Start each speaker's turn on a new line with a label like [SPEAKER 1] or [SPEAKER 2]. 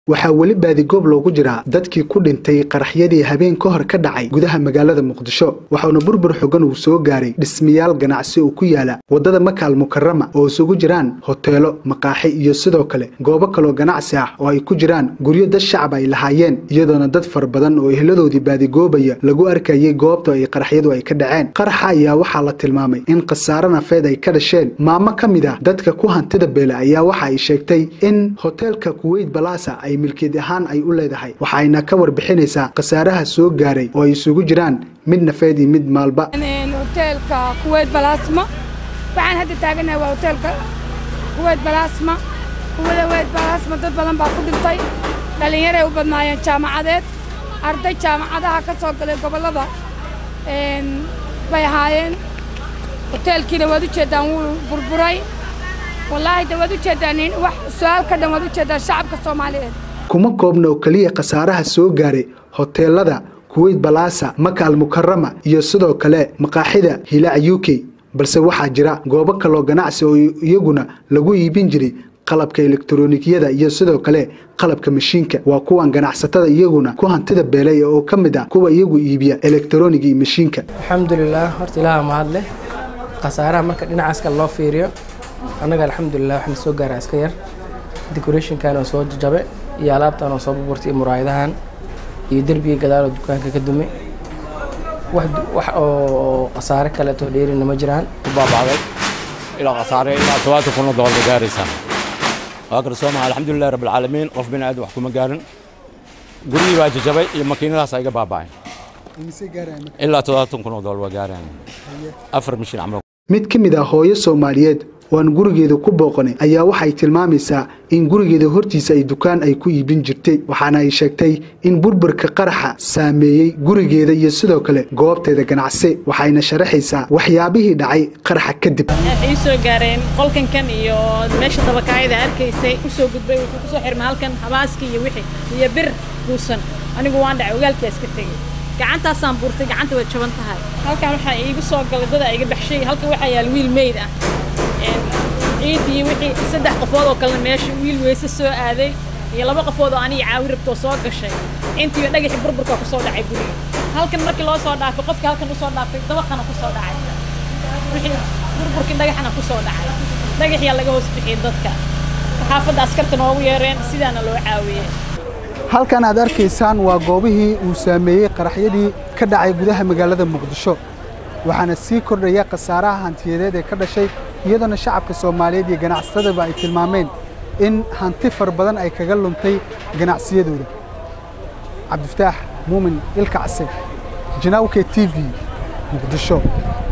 [SPEAKER 1] waxaa weli baadigoob loogu jiraa dadkii ku dhintay qaraxyadii habeen ka hor ka dhacay gudaha magaalada muqdisho waxauna burbur xogan uu soo gaaray dhismayaal ganacsi oo ku yaala waddada makaal mukarama oo isugu jiraan hoteelo maqaaxi iyo sidoo kale goobo kaloo ganacsi ah oo ay ku jiraan guryo dad shacab ay lahaayeen iyadoona dad fara badan oo ehladoodii baadigoobaya lagu arkayay goobta ay qaraxyadu ay ka dhaceen qaraxa ayaa waxaa la tilmaamay in khasaare nafeed ay ka dhasheen maamo ka mid ah dadka ku hantida beele ayaa waxa ay sheegtay in hoteelka kuweyt balasa ay milkeed ahaan ay u leedahay waxayna ka warbixinaysaa khasaaraha soo gaaray oo ay isugu jiraan mid nafeed iyo mid maalba
[SPEAKER 2] hoteelka kuweyt balasma waxaan hadda taaganahay waa hoteelka kuweyt balasma kuweyt balasma dad badan baa ku dhintay dhallinyaray u badnaayeen jaamacadeed arday jaamacadaha ka soo galay gobollada bay ahaayeen hoteelkiina waad u jeeddaan wuu burburay wallaahi de waad u jeeddaan wax su-aal ka dhan waad u jeeddaan shacabka soomaaliyeed
[SPEAKER 1] kuma koobna oo keliya khasaaraha soo gaaray hoteelada kuweyt balaasa maka al mukarama iyo sidoo kale maqaaxida hilaac u k balse waxaa jira goobo kaloo ganacsi oo iyaguna lagu iibin jiray qalabka elektronikiyada iyo sidoo kale qalabka mashiinka waa kuwan ganacsatada iyaguna ku hantida beelay oo ka mid ah kuwa iyagu iibiya elektroniga iyo mashiinka
[SPEAKER 3] alxamdulilah horta ilaaha mahad leh khasaaraha marka dhinacaas kale loo fiiriyo annaga alxamdulilah waxna soo gaara iska yar decorationkan oo soo jajabe iyo alaabtan oo soo burburtay iyo muraayadahan iyo derbiga gadaal oo dukaanka ka dumay wax oo khasaare kaleeto dheerina ma jiraan
[SPEAKER 4] baabacday ilaa khasaare ilaa tobaatan kun oo doolar gaaraysaa waa garsooma alxamdulilah rabbilcaalamiin qof bini aadam wax kuma gaarin gurigii baa jajabay iyo makiinadaas iga baaba'ay ilaa todobaatan kun oo doolar waa gaarayaan afar mishin camal
[SPEAKER 1] mid ka mid ah hooyo soomaaliyeed oo aan gurigeeda ku booqanay ayaa waxay tilmaamaysaa in gurigeeda hortiisa ay dukaan ay ku iibin jirtay waxaana ay sheegtay in burburka qaraxa saameeyey gurigeeda iyo sidoo kale goobteeda ganacsi waxayna sharaxaysaa waxyaabihii dhacay qaraxa kadib
[SPEAKER 5] waxay soo gaareen qolkankan iyo meesha dabakaayada arkaysay usoo gudbay wuxuu kusoo xirmay halkan habaaskii iyo wixii iyo bir buusan anigu waan dhacay ogaalkiyaa iska tegey gacantaasaan buurtay gacanta way jaban tahay halkan waxaa iigu soo galay dada iga baxshay halkan waxaa yaal wiil meyd ah ciid iyo wixii saddex qofood oo kalena meesha wiil weyse soo aaday iyo laba qofood oo aniga caawi rabtoo soo gashay intiiba dhagaxii burburka ku soo dhacay guriga halkan markii loo soo dhaafay qofkii halkan usoo dhaafay dabaqana ku soo dhacay wixii burburkii dhagaxana ku soo dhacay dhagaxyaa laga hoos bixiyey dadka xaafadda askarta noogu yeereen sidaana loo caawiyey
[SPEAKER 1] halkan aad arkaysaan waa goobihii uu saameeyey qaraxyadii ka dhacay gudaha magaalada muqdisho waxaana sii kordhaya khasaaraha hantiyadeed ee ka dhashay iyadoona shacabka soomaaliyeed iyo ganacsatadaba ay tilmaameen in hanti far badan ay kaga luntay ganacsiyadooda cabdifataax muumin ilkacse janaawke t v muqdisho